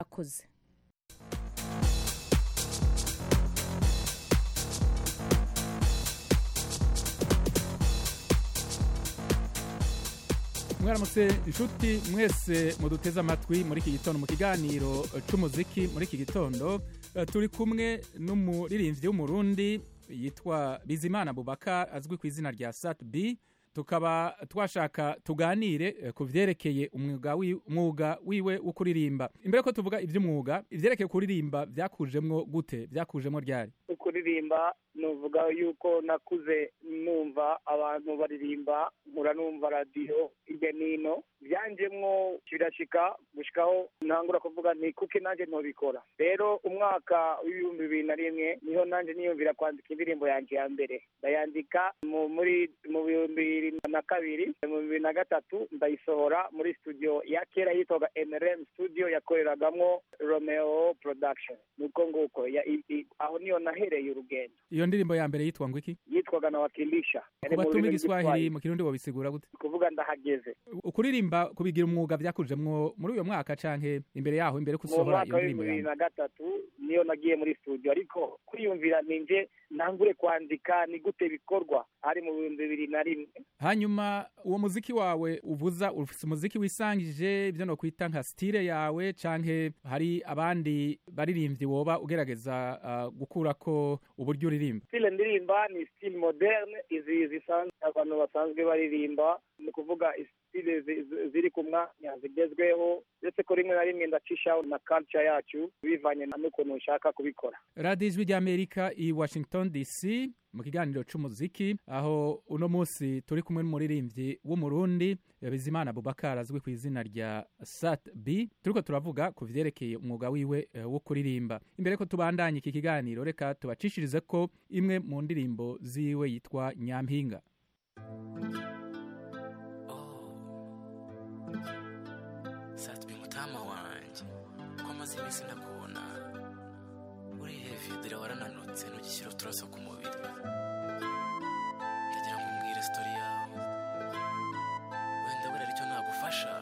akoze mwaramutse inshuti mwese muduteze amatwi muri iki gitondo mu kiganiro cy'umuziki muri iki gitondo Eh, turi kumwe n'umuririmbyi w'umurundi yitwa bizimana bubaka azwi ku izina rya sat b tukaba twashaka tuganire eh, ku vyerekeye umwuga wi- umwuga wiwe wo kuririmba imbere ko tuvuga ivy'umwuga ivyerekeye kuririmba vyakujemwo gute vyakujemwo ryari kuririmba nuvuga yuko nakuze numva abantu baririmba nkura numva radiyo hirya n'ino byanjemwo birashika gushikaho ntangura kuvuga nti kuki nanjye ntobikora rero umwaka w'ibihumbi bibiri na rimwe niho nanjye niyumvira kwandika indirimbo yanjye ya mbere ndayandika mu muri mu bihumbi bibiri na kabiri mu bibiri na gatatu ndayisohora muri studio ya kera yitwaga NRM studio yakoreragamwo Romeo production nuko nguko ya- i- i- aho niyo nahereye urugendo iyo ndirimbo ya mbere yitwa ngo iki yitwaga nawakilisha ku batuma igiswahili mu kirundi wobisigura gute kuvuga ndahageze ukuririmba kubigira umwuga vyakujemwo muri uyo mwaka canke imbere yaho imbere ko mu usohora mwaka iyo ndirimbo w'ibihumbi bibiri yawe na gatatu niyo nagiye muri studio ariko kwiyumvira ninje ntangure kwandika ni gute bikorwa ari mu bihumbi bibiri na rimwe hanyuma uwo muziki wawe uvuza ufise umuziki wisangije ivyo nokwita nka stile yawe canke hari abandi baririmbyi woba ugerageza uh, gukurako uburyo uririmba stile ndirimba ni stile moderne izi zisanzwe abantu basanzwe baririmba ni ukuvuga stile zi- zi- ziri ku mwanya zigezweho ndetse ko rimwe na rimwe ndacishaho na culture yacu bivanye na n'ukuntu ushaka kubikora radiyo ijwi ry'amerika i washington dc mu kiganiro c'umuziki aho uno munsi turi kumwe n'umuririmbyi w'umurundi bizimana bubakar azwi ku izina rya sat b turiko turavuga ku vyerekeye umwuga wiwe eh, wo kuririmba imbere ko tubandanye iki kiganiro reka tubacishirize ko imwe mu ndirimbo ziwe yitwa nyampinga satwi mutama wanje ko amaze iminsi nakubona uri heavy dore warananutse ntugishyira uturaso ku mubiri ndagira ngo umbwire sitori yawe wenda buriya aricyo nagufasha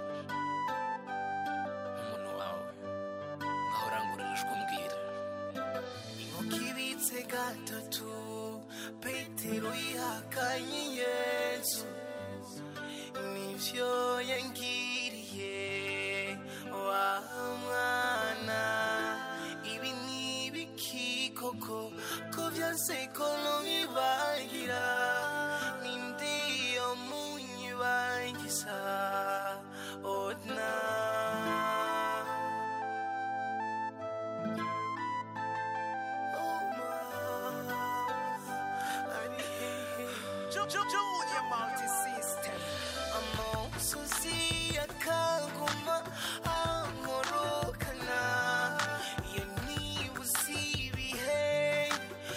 nk'umuntu wawe ngaho urangurira ijwi umbwira inkoko ibitse gatatu petero yihakanye yesu nivyo yangiriye wa mwana ibi ni ibiki koko ko vyanse ko nonyibagira ninde yo munyibagiza ona Junior multi system. Amosozi akaguma amorokana iyo nibuze ibihe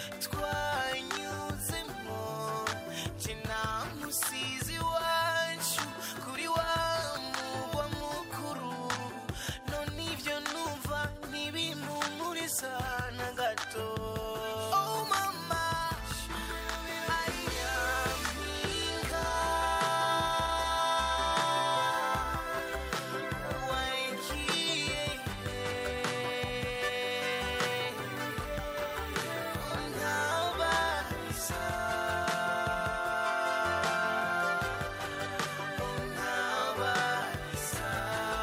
twanyuzemo nje namusizi wacu kuri wa mugwa mukuru none ibyo numva ntibimpumuriza na gato oh mama ayampinga wagiye untabariza untabariza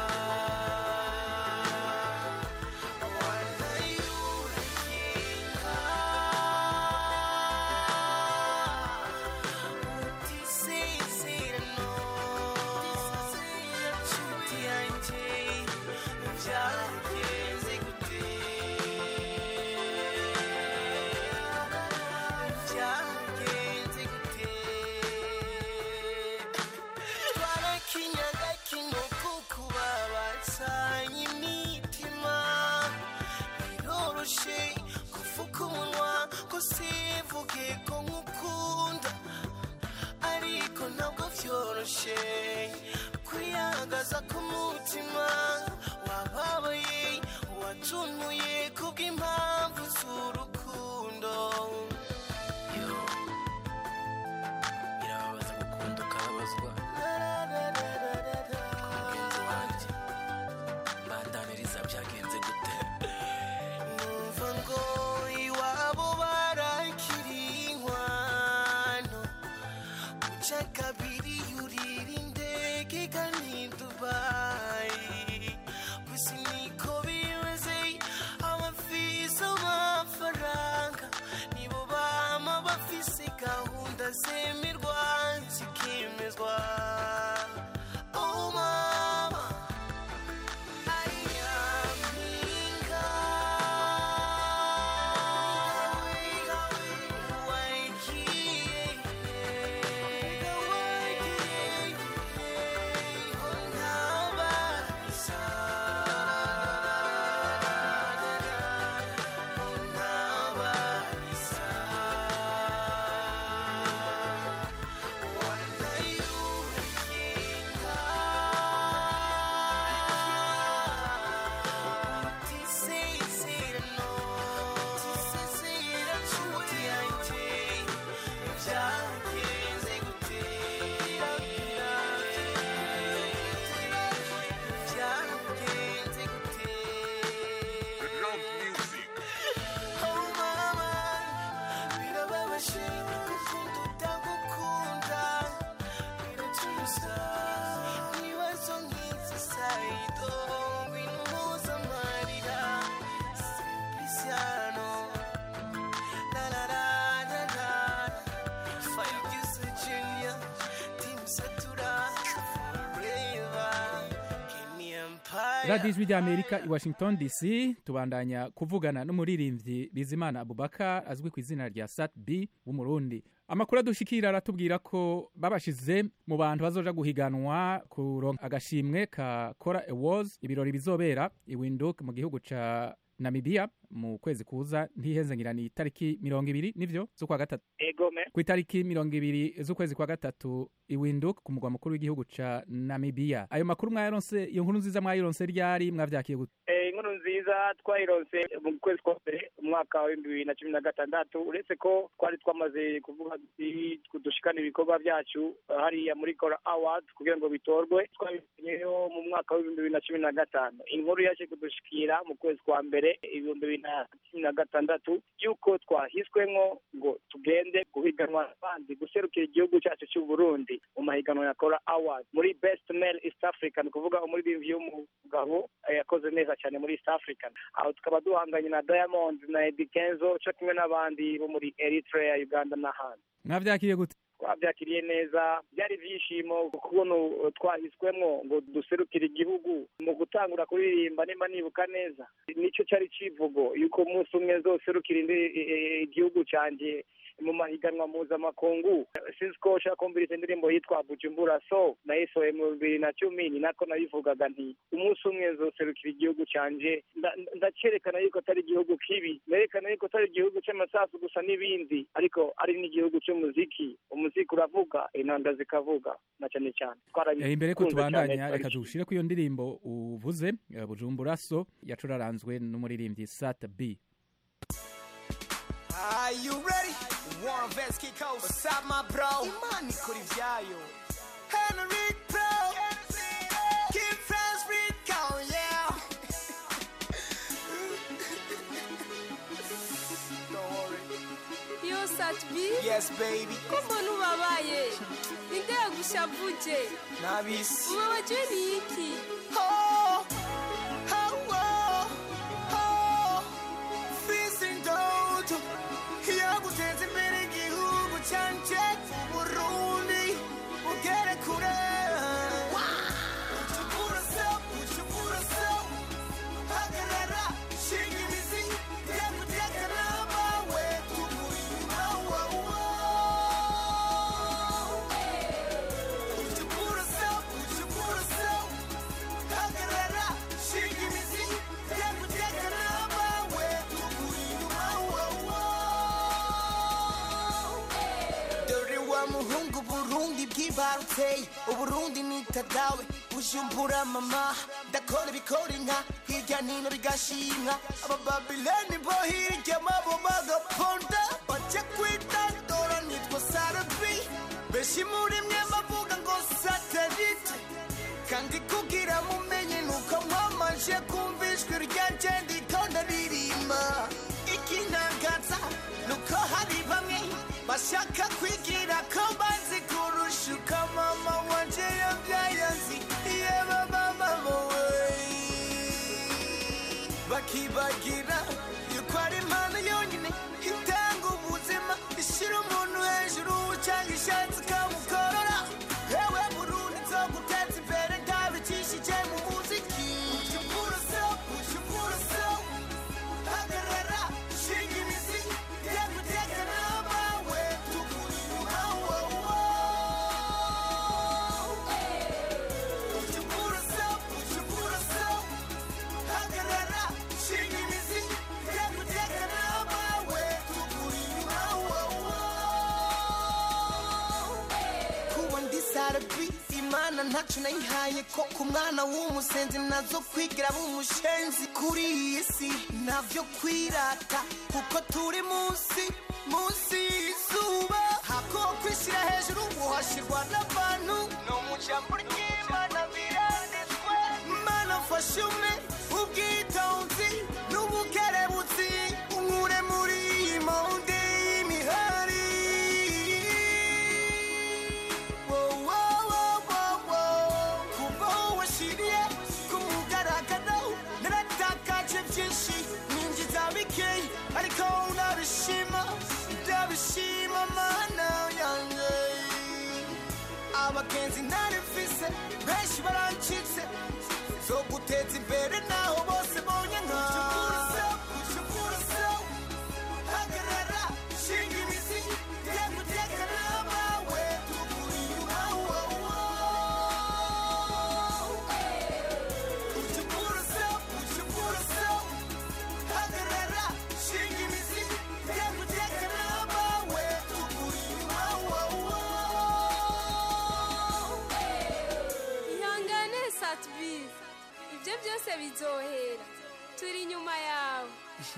twarakinyaga kino kukubabatsanya imitima biroroshe kuvuga umunwa ko sivuge ko nkukunda ariko ntabwo vyoroshe kwiyagaza k'umutima wababaye watunuye kubw'impamvu z'urukundo yo birababaza gukunda ukababazwa mugenzi wanjye mbandaniriza byagenze radiyo ijwi ry'amerika i washington dc tubandanya kuvugana n'umuririmbyi bizimana abubaka azwi ku izina rya sat b w'umurundi amakuru adushikira aratubwira ko babashize mu bantu bazoja guhiganwa kuronka agashimwe ka kora awards ibirori bizobera i windhoek mu gihugu ca namibia mu kwezi kuza ntihenze ngira ni itariki mirongo ibiri nivyo z'ukwa gatatu egome ku itariki mirongo ibiri z'ukwezi kwa gatatu i windhoek ku mugwa mukuru w'igihugu ca namibia ayo makuru mwayaronse iyo nkuru nziza mwayironse ryari mwavyakiye gute Eh, inkuru nziza twayironse mu kwezi kwa mbere umwaka w'ibihumbi bibiri na cumi na gatandatu uretse ko twari twamaze kuvuga duti dushikana ibikorwa byacu eh, hariya muri kora awards kugira ngo bitorwe twabimenyeyo mu mwaka w'ibihumbi bibiri na cumi na gatanu inkuru yaje kudushikira mu kwezi kwa mbere ibihumbi bibiri na cumi na gatandatu y'uko twahiswemwo ngo tugende guhiganwa n'abandi guserukira igihugu cyacu cy'u Burundi mu mahiganwa ya kora awards muri best male east africa ni ukuvuga umuririmbyi w'umugabo eh, yakoze neza cyane muri east african aho tukaba duhanganye na diamond na Eddy Kenzo cyo kimwe n'abandi bo muri eritrea uganda n'ahandi mwavyakiye gute twabyakiriye neza byari ibyishimo kubona twahiswemwo ngo duserukire igihugu mu gutangura kuririmba nimba nibuka neza nicyo cyari kivugo yuko umunsi umwe nzoserukira indi- e- e- igihugu cyanjye mu mahiganwa mpuzamakungu sinzi ko ushaka kumviriza indirimbo yitwa bujumbura so nayisohoye mu bibiri na cumi ni nako nabivugaga nti umunsi umwe nzoserukira igihugu cyanjye nda- ndacyerekana yuko atari igihugu kibi nerekana yuko atari igihugu cy'amasasu gusa n'ibindi ariko ari n'igihugu cy'umuziki umuziki uravuga inanga zikavuga na cyane cyane Eh, imbere ko twarabikunze tubandanya cyane, reka twabishimye. tugushire ku iyo ndirimbo uvuze eh, bujumbura so yacuraranzwe n'umuririmbyi sat b Are you ready? Warren Vets kick out. What's up, my bro? Imani kuri vyayo. Henry Pro. Keep friends with go, yeah. Don't worry. yo satbi Yes, baby. ko mbona ubabaye ninde yagushavuje Nabisi. ubabajwe ni iki Oh, oh, oh, oh. Fisi ndoto yaguteza imbere igihugu canje Burundi ugere kure Ucukura so, ucukura so Hagarara, shinga imizi Yakuteka n'abawe Tukurima, wow, wow Ucukura so, ucukura so hagarara shinga imizi yakuteka n'abawe tukurima wowo dore wa muhungu burundi bwibarutse uburundi nitadawe bujumbura mama ndakora ibikora inka hirya nino bigashimwa abababileni bo hirya mabo bagaponda baje kwitandora nitwa sarabi benshi muri mwe bavuga ngo satelite kandi kugira mumenye nuko mwamaje kumva ijwi ryanje ndiko ndaririmba ikintangaza nuko hari bamwe bashaka kwigira ko bazi kurusha uko mama wanje yabyaye azi yeba mama wowe bakibagira yuko ari impano yonyine itanga ubuzima ishyira umuntu hejuru cyangwa ishatse ikamukorora yewe burundi zo guteza imbere ntabicishije mu muziki ucukura so ucukura so hagarara shinga imizi yakuteka n'abawe tukurima wowo ucukura so ucukura so hagarara shinga imizi yakuteka n'abawe tukurima wowo kuba ndi sarabi imana ntacu nayihaye ko ku mwana w'umusenzi nazo kwigira b'umushenzi kuri iyi si navyo kwirata kuko turi munsi munsi y'izuba hako kwishyira hejuru uhashirwa n'abantu no mu jambo ry'imana biranditswe mana fasha umwe ubwitonzi n'ubukerebutsi unkure muri iyi monde y'imihari kuva washiriye ku mugaragaro naratakaje byinshi ninjiza bikeyi ariko ndabishima ndabishima mana yanjye abagenzi nari mfise benshi barancitse zo guteza imbere naho bose bonye nka hagarara shinga imizi tega utekana abawe tuguri inyuma hagarara shinga imizi tega utekana abawe tuguri inyuma ihangane satubisi ibyo byose bizohera turi inyuma yawe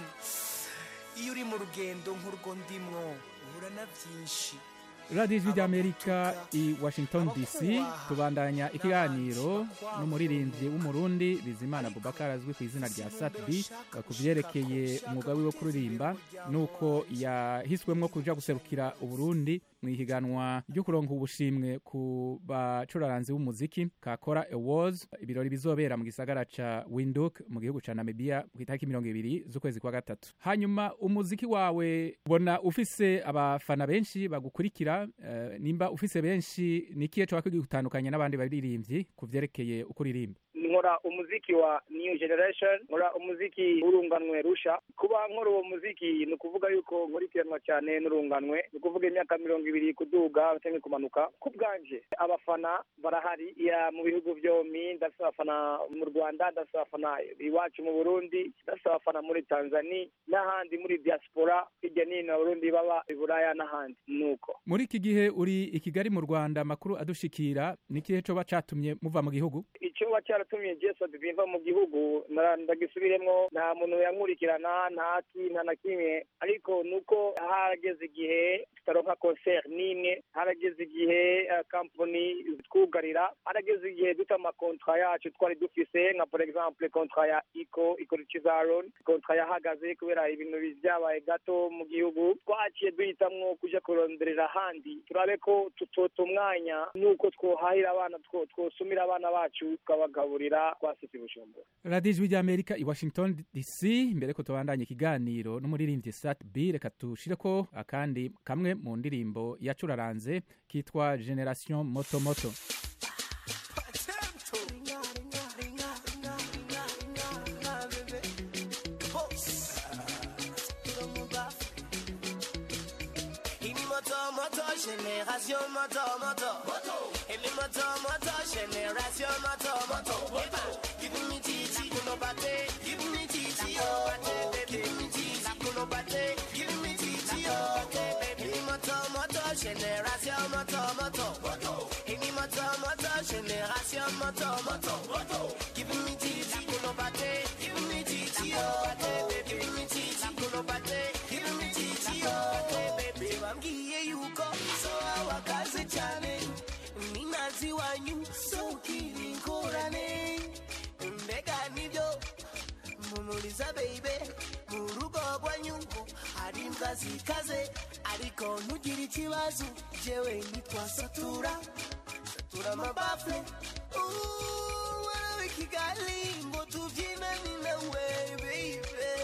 iyo uri mu rugendo nk'urwo ndimwo uhura na byinshi radiyo ijwi ry'amerika i washington dc tubandanya ikiganiro n'umuririmbyi w'umurundi bizimana bubakar azwi ku izina rya satbi ku byerekeye umwuga wiwe wo kuririmba nuko yahiswemwo kuja guserukira uburundi mu ihiganwa ryo kuronka ubushimwe ku bacuraranzi b'umuziki kakora awards ibirori bizobera mu gisagara ca winduk mu gihugu ca namibia ku itariki mirongo ibiri z'ukwezi kwa gatatu hanyuma umuziki wawe ubona ufise abafana benshi bagukurikira eh, nimba ufise benshi ni ikihe coba kigutandukanya n'abandi baririmbyi ku vyerekeye uko uririmba nkora umuziki wa new generation nkora umuziki w'urunganwe rusha kuba nkora uwo muziki ni ukuvuga yuko nkurikiranwa cyane n'urunganwe ni ukuvuga imyaka mirongo ibiri kuduga cyangwa kumanuka ku bwanje abafana barahari ya mu bihugu byombi ndafite abafana mu rwanda ndafite abafana iwacu mu burundi ndafite abafana muri tanzania n'ahandi muri diaspora hirya no hino abarundi baba i buraya n'ahandi nuko muri iki gihe uri i kigali mu rwanda amakuru adushikira ni ikihe coba catumye muva mu gihugu icyo ba cyaratumye jesu bimva mu gihugu nara- ndagisubiremwo nta muntu yankurikirana nta ki nta na kimwe ariko nuko harageze igihe tutaronka concert n'imwe harageze igihe eh, company twugarira harageze igihe duta amakontra yacu twari dufise nka por exemple kontra ya iko ikora ikizaron kontra yahagaze kubera ibintu byabaye gato mu gihugu twaciye duhitamwo kuja kuronderera ahandi turabe ko tutota umwanya nuko twohahira abana two- twosumira abana bacu tukabagaburira twasitse bujumbura radiyo ijwi ry'amerika i washington dc mbere ko tubandanya ikiganiro n'umuririmbyi sat b reka tushireko akandi kamwe mu ndirimbo yacuraranze kitwa generation moto moto Ini moto moto génération moto moto Ini moto moto génération moto moto Give me titi kuno bate Give me titi oh Give me titi kuno bate Give me titi oh Ini moto moto génération moto moto Ini moto moto génération moto moto Give me titi kuno bate Give me titi oh Give me titi kuno bate Give me titi oh baby wambwiye yuko so wakaze cyane ninazi wanyu so ukiri ingorane mbega nibyo mumuriza baby mu rugo rwanyu ngo hari imbwa zikaze ariko ntugire ikibazo jewe nitwa satura satura amabafle Ooh, warabe kigali ngo tubyinane nawe baby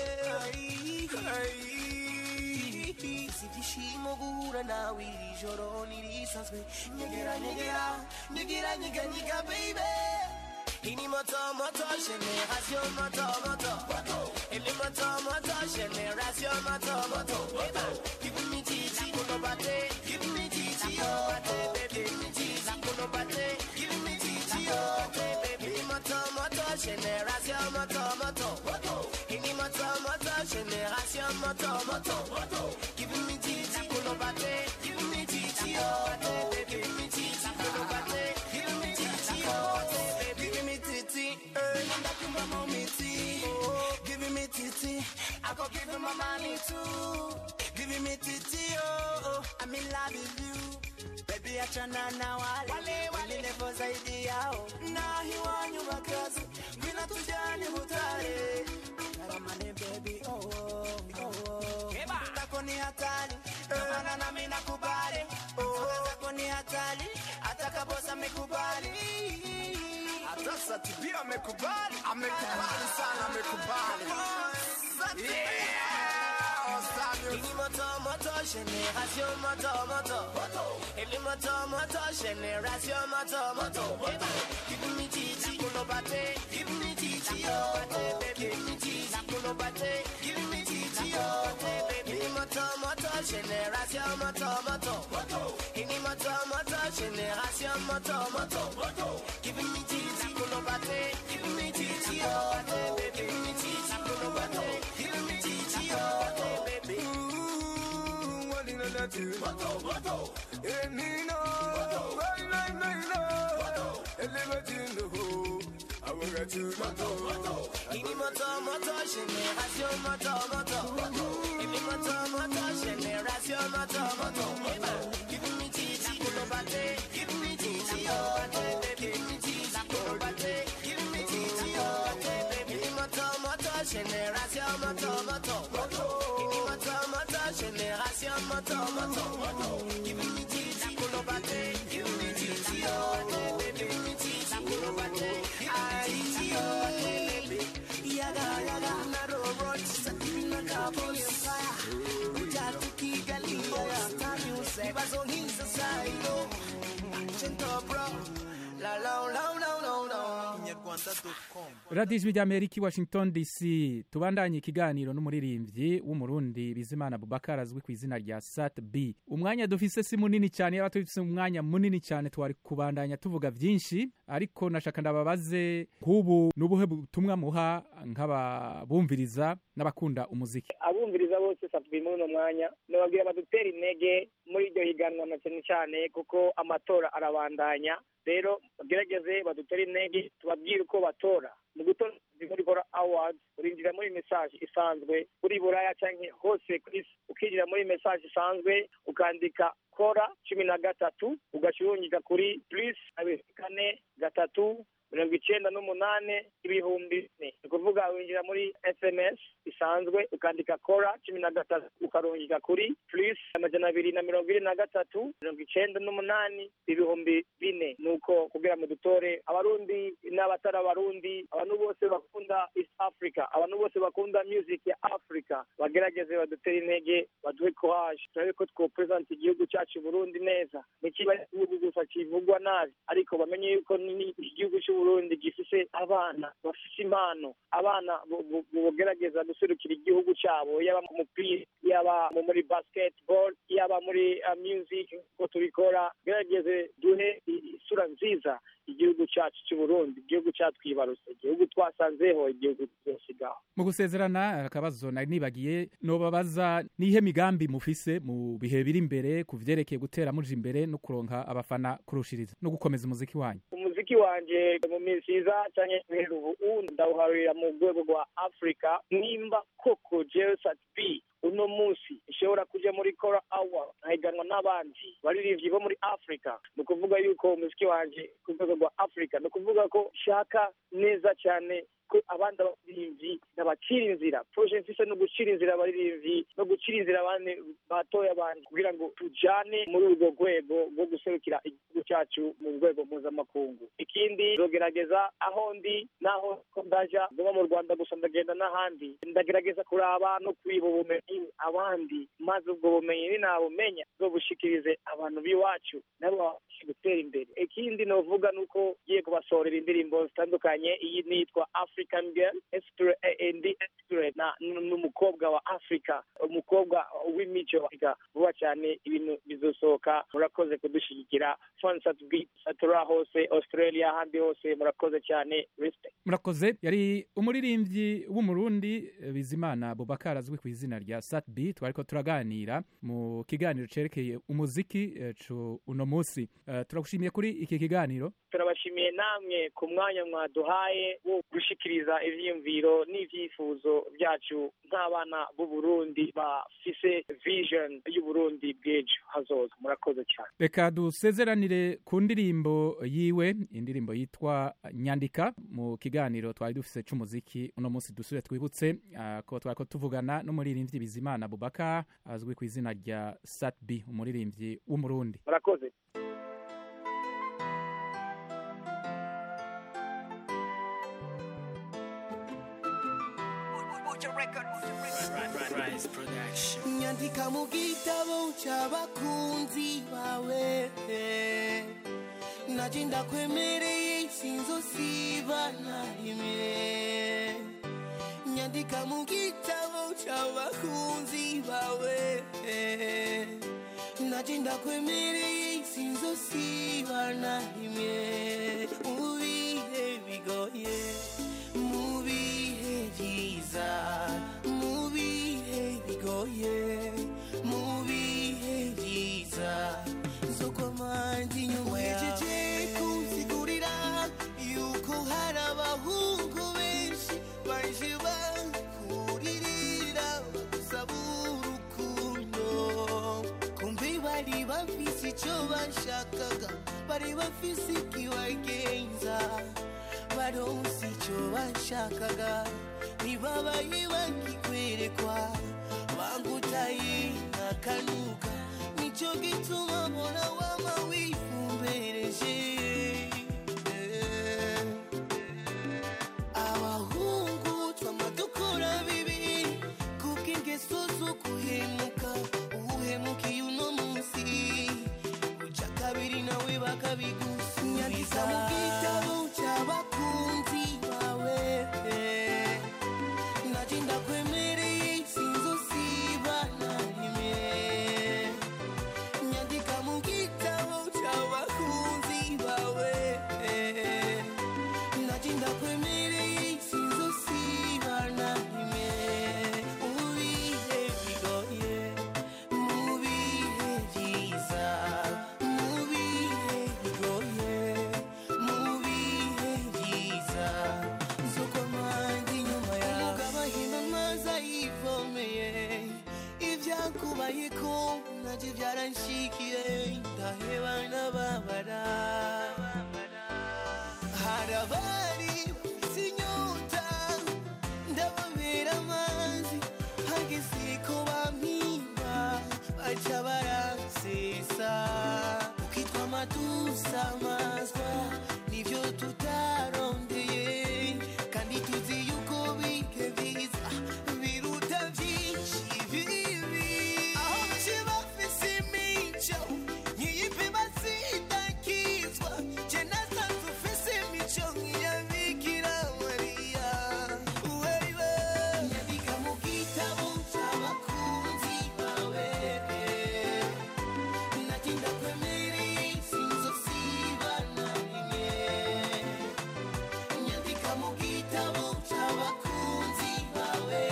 si ibyishimo guhura nawe iri joro ntirisanzwe nyegera nyegera nyegera nyega nyega baby Ini moto moto génération moto moto Ini moto moto génération moto moto Give me titi kuno bate Give me titi oh Give me titi kuno bate Give me titi oh Ini moto moto génération moto moto Ini moto moto génération moto moto Give me titi kuno bate Give me titi oh Give me titi kuno bate Give me titi oh Give me titi eh Ndakumba momiti Give me titi I go give him my money too Give me titi oh I'm in love with you Baby achana na wale wale levo zaidi yao na hiwanyu makazi Gwina tujani mutare Naramane baby oh oh oh oh Tako ni hatari Kamana na mina kubali Oh Tako ni hatari Atakabosa amekubali Hata Satibi amekubali, amekubali sana, amekubali. Yeah, Sat Ini moto moto génération moto moto. Ele moto moto génération moto moto. Give me titi kuno bate, give me titi oh baby, give me titi kuno bate, give me titi oh baby. Ini moto moto génération moto moto. Ini moto moto génération moto moto. Give me titi kuno bate, give me titi oh baby, give me titi kuno bate, give me titi oh baby. Ini moto moto génération moto moto. Ini moto moto génération moto moto. Give me titi kuno bate, give me titi oh baby, give me titi kuno bate, give me titi oh baby. Ini moto moto génération moto moto. Ini moto moto génération moto moto. Give me titi kuno bate, give me titi oh baby, give me titi kuno bate, give me titi oh baby. Yaga yaga na robot, sakina kaboli fire. Ujatu kigali ya stani useba zongiza sayo. Chento bro, la la la la la la. radiyo ijwi ry'amerika i washington dc tubandanye ikiganiro n'umuririmbyi w'umurundi bizimana bubakar azwi ku izina rya sat b umwanya dufise si munini cyane yaba tufise umwanya munini cyane twari kubandanya tuvuga byinshi ariko nashaka ndababaze nk'ubu n'ubuhe butumwa muha nk'ababumviriza n'abakunda umuziki abumviriza bose safi muri uno mwanya nababwira badutera intege muri iryo higanwa na cyane cyane kuko amatora arabandanya rero bagerageze badutere intege tubabwire uko batora mu gutora muri gora awards urinjira muri message isanzwe kuri buraya cyangwa hose ku isi ukinjira muri message isanzwe ukandika kora cumi na gatatu ugashyirungika kuri plus abiri kane gatatu mirongo icyenda n'umunani ibihumbi bine ni ukuvuga winjira muri sms isanzwe ukandika kora cumi na gatatu ukarungika kuri plus amajana abiri na mirongo ine na gatatu mirongo icyenda n'umunani ibihumbi bine ni uko kugira ngo dutore abarundi n'abatari abarundi abantu bose bakunda east africa abantu bose bakunda music ya africa bagerageze badutere intege baduhe courage turabe ko twopresenta igihugu cyacu burundi neza ntikiba igihugu gusa kivugwa nabi ariko bamenye yuko ni igihugu cy'uburundi gifise abana bafise impano abana bogerageza guserukira igihugu cyabo yaba mu mupira yaba muri basketball yaba muri uh, music ko tubikora gerageze duhe isura nziza igihugu cyacu cy'uburundi igihugu cyatwibarutse igihugu twasanzeho igihugu tuzosigaho mu gusezerana akabazo nari nibagiye nobabaza nihe migambi mufise mu bihe biri imbere ku vyerekeye gutera muja imbere no kuronka abafana kurushiriza no gukomeza umuziki wanyu umuziki wanje mu minsi iza canke guhera ubu ndawuharurira mu rwego rwa africa nimba koko jewe sat b uno munsi ishobora kuja muri kora awa nkahiganwa n'abandi baririmbyi bo muri africa ni ukuvuga yuko umuziki wanje ku rwego rwa africa ni ukuvuga ko shaka neza cyane ko abandi abaririmbyi nabacira inzira proje mfise no gucira inzira abaririmbyi no gucira inzira abandi batoya abandi kugira ngo tujane muri urwo rwego rwo guserukira igihugu cyacu mu rwego mpuzamakungu ikindi nzogerageza aho ndi naho ko ndaja ngoma mu rwanda gusa ndagenda n'ahandi ndagerageza kuraba no kwiba ubumenyi abandi maze ubwo bumenyi ninabumenya nzobushikirize abantu b'iwacu nabo babashe gutera imbere ikindi novuga ni uko ngiye kubasohorera indirimbo zitandukanye iyi nitwa african girl ndi n'umukobwa wa africa umukobwa w'imico vuba cyane ibintu bizosohoka murakoze kudushyigikira satura hose australia ahandi hose murakoze cyane respect murakoze yari umuririmbyi w'umurundi bizimana bubakar azwi ku izina rya sat b twariko turaganira mu kiganiro cerekeye umuziki cu uno munsi uh, turagushimiye kuri iki kiganiro turabashimiye namwe ku mwanya mwaduhaye wo gushikiriza ivyiyumviro n'ivyifuzo byacu nk'abana b'uburundi bafise vision y'uburundi bw'ejo hazoza murakoze cyane reka dusezeranire ku ndirimbo yiwe indirimbo yitwa nyandika mu kiganiro twari dufise c'umuziki uno munsi dusubire twibutse uh, ko twariko tuvugana n'umuririmbyi bizimana bubaka azwi ku izina rya sat b umuririmbyi w'umurundi murakoze Rise Production. nyandika mu gitabo cy'abakunzi bawe naje ndakwemereye sinzosiba na rimwe nyandika mu gitabo cy'abakunzi bawe naje ndakwemereye sinzosiba na rimwe mu bihe bigoye mu bihe byiza mu bihe bigoye mu bihe byiza zo kwamanje inyuma yawe kunsigurira yuko hari abahungu benshi baje bakuririra bagusaba urukundo kumbe bari bafise icyo bashakaga bari bafise ikibagenza baronse icyo bashakaga ntibabaye bakikwerekwa bangutaye akanuka nicyo gituma mbona wama wifumbereje abahungu twama dukora bibi kubw'ingeso zo guhemuka uhemukiye uno munsi uca kabiri nawe bakabigusubiza mu gitabo cy'abakunzi bawe naje ndakwemereye sinzosiba na rimwe nyandika mu gitabo cy'abakunzi bawe naje ndakwemereye sinzosiba na rimwe mu bihe bigoye mu bihe byiza mu bihe bigoye mu bihe byiza zo kwamanje inyuma yawe umugabo ahima amazi ayivomeye ibyakubaye ko nabyo byaranshikiye ndaheba n'ababara hari abari bafite inyota ndababera amazi hageze ko bampimba baca baransesa ukitwa amadusa amazwa nibyo tutarondeye kandi tuzi yuko bike biza biruta byinshi bibi aho baje bafise imico nkiyipe bazidakizwa je nasanze ufise imico nk'iya bikira mariya wewe nyandika mu gitabo cy'abakunzi bawe natinda kwemereye sinzosiba na rimwe nyandika mu gitabo cy'abakunzi bawe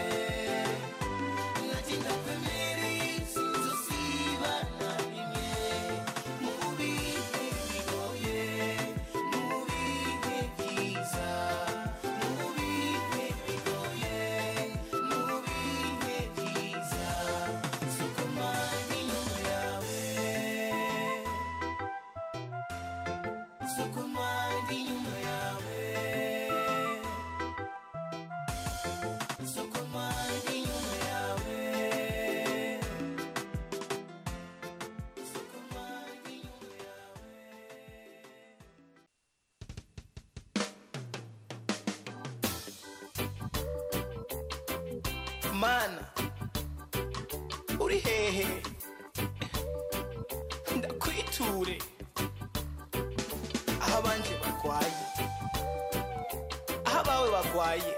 natinda kwemereye sinzosiba na rimwe mu bihe bigoye mu bihe byiza mu bihe bigoye mu bihe byiza suko manje inyuma yawe suko manje inyuma yawe suko manje inyuma yawe suko manje inyuma yawe mana uri hehe ndakwiture aho abanje barwaye aho abawe barwaye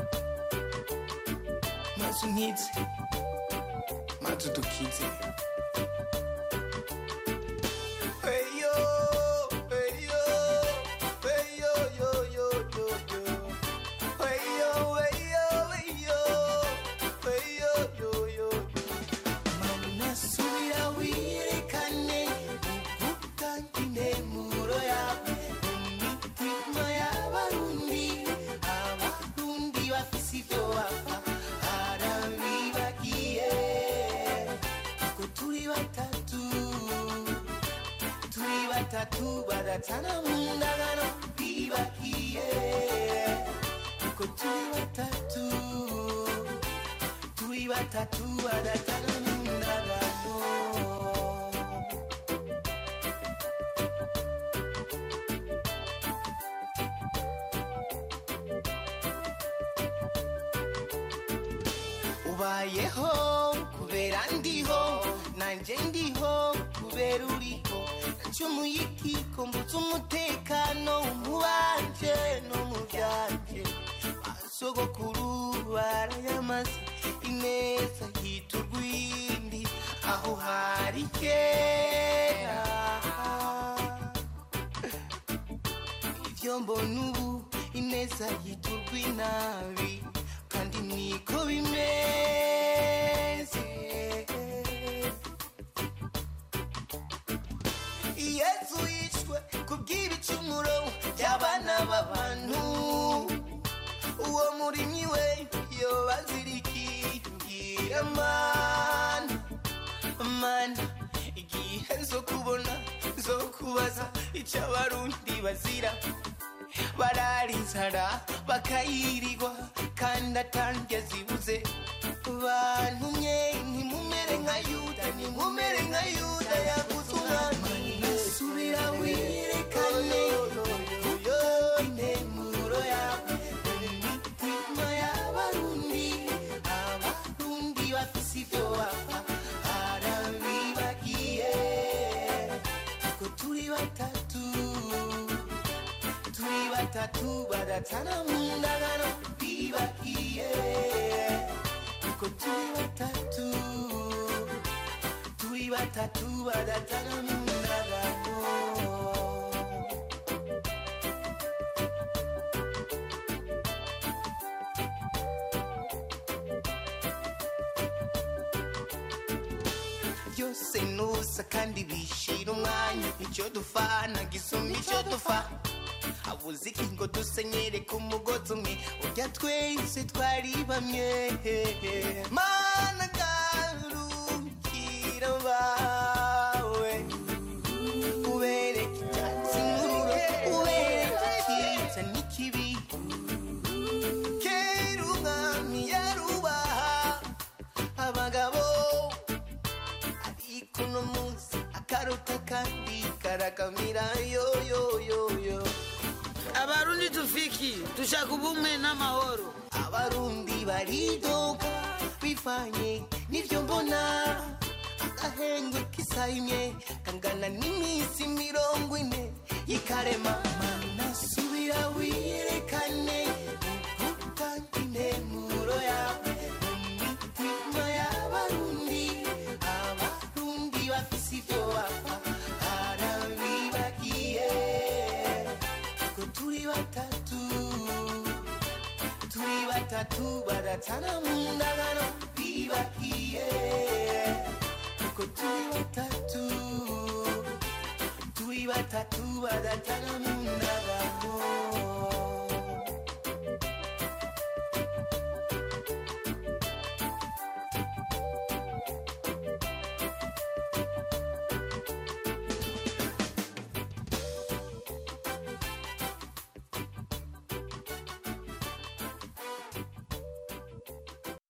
maze unkize maze udukize Eyo, eyo, eyo, yo, yo, yo, yo. Eyo, eyo, eyo, eyo, yo, yo, yo. Mana subira wirekane ugutanga intemuro yawe mu mitima y'abarundi abarundi bafise ibyo bapfa harabibagiye ko turi batatu turi batatu badatana mu ndagano bibagiye ko turi batatu turi batatu badatana mu ndagano ubayeho kubera ndiho nanjye ndiho kubera uriho nacumuye ikiko mbutse umutekano mu banje no mu byanje basogokuru barayamaze ineza hita urwindi aho hari kera ibyo mbona ubu ineza yita urw'inabi kandi niko bimeze yesu yishwe kubw'ibicumuro by'abana b'abantu uwo murimyi we yobazirikimbwira mana mana igihe zo kubona zo kubaza icyo abarundi bazira bararizara bakayirirwa kandi atange zibuze bantumye ntimumere nka yuda ntimumere nka yuda yaguze umwami subira wirekane intemuro yawe imitima y'abarundi abarundi bafise ibyo bapfa harabibagiye ko turi batatu turi batatu badatana mu ndagano bibagiye ko turi batatu turi batatu badatana mu ndagano byose nusa kandi bishira umwanya icyo dufana gisumba icyo dufa habuze iki ngo dusenyere ku mugozi umwe urya twese twari bamwe mana garukira bawe ubereke icyatsi n'ururo ubereke icyiza n'ikibi kera umwami yarubaha abagabo ariko uno munsi akaruta kandi karakamira yo yo yo yo abarundi tufiki dushaka ubumwe n'amahoro abarundi baridoga bivanye n'ibyo mbona agahengwe k'isayimye kangana n'iminsi mirongo ine y'ikarema mana subira wiyerekane utanga intemuro yawe mu mitima y'abarundi abarundi bafise ibyo bapfa harabibagiye ko turi batatu turi batatu badatana mu ndagano bibagiye ko turi batatu turi batatu badatana mu